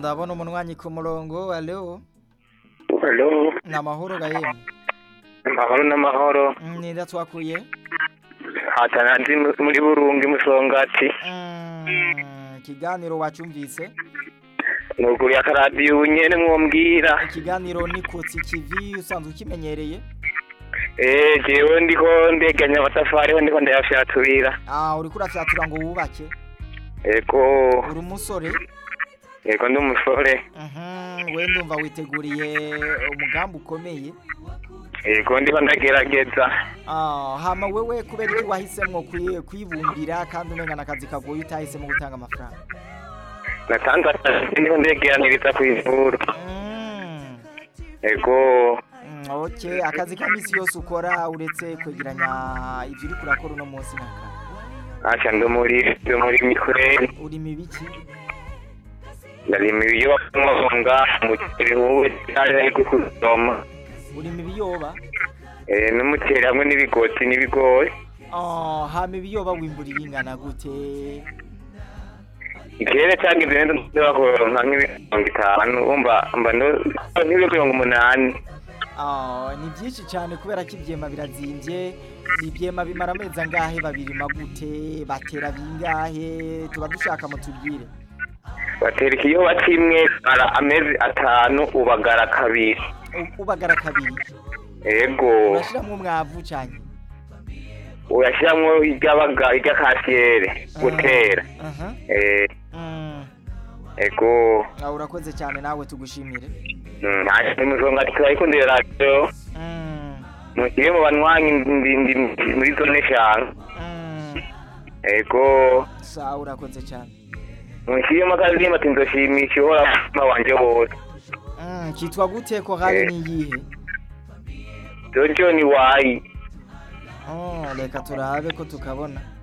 ndabona umunwanyi ku murongo alo Hello, ni amahoro gahemu amahoro n'amahoro. nida twakuye Hatana ndi muri Burungi Musongati. Mm, ikiganiro wacumvise Nuguri akaradiyo nyene mwombwira. ikiganiro ni kutsi kivi usanzwe ukimenyereye Eh, jewe ndiko ndeganya amatafari ho ndiko ndayafyaturira. ah uriko urafyatura ngo wubake Ego, uri umusore ego ndi umusore. Mhm, we ndumva witeguriye umugambi ukomeye Ego ndiko ndagerageza. Ah, hama wewe kubera iki wahisemwo kwi- kwibumbira kandi umenga n'akazi kagoye utahisemo gutanga amafaranga Natanze akazi ndiko ndegeraniriza kw'ivuru. Mm, Ego, mm, okay akazi ka misi yose ukora uretse kwegeranya ivyo uriko urakora uno munsi naka acha ndo muri ndo muri mikweli. urima ibiki Ndarima ibiyoba umuceri wowe cyane ariko kusoma. urima ibiyoba Eh, n'umuceri hamwe n'ibigoti n'ibigori. Ah, hama ibiyoba wimbura ibingana gute ikirere cyagize neza ndabakora nk'imirongo itanu umva mba nk'ibiro mirongo umunani Ah, ni byinshi cyane kubera ko ibyema birazimvye ibyema bimara amezi angahe babirima gute batera bingahe tuba dushaka mutubwire batera ikiyoba kimwe ara amezi atanu ubagara kabiri U- ubagara kabiri ego urashiramwo umwavu cyane uyashyiramo iryabaga irya kasiyere gutera aha Eh, Mm, ego ah, urakoze cyane nawe tugushimire Mm, nta imisonga turayikundira radiyo Mm, mushyire mu banywanyi ndi ndi muri zone eshanu mm, ego sawa urakoze cyane mushyiremo akazimba ati nzoshimisha uhora umutima wanje wose Mm, kitwa gute ko hari Eh. niyihe jojo ni wayi Oh, reka turabe ko tukabona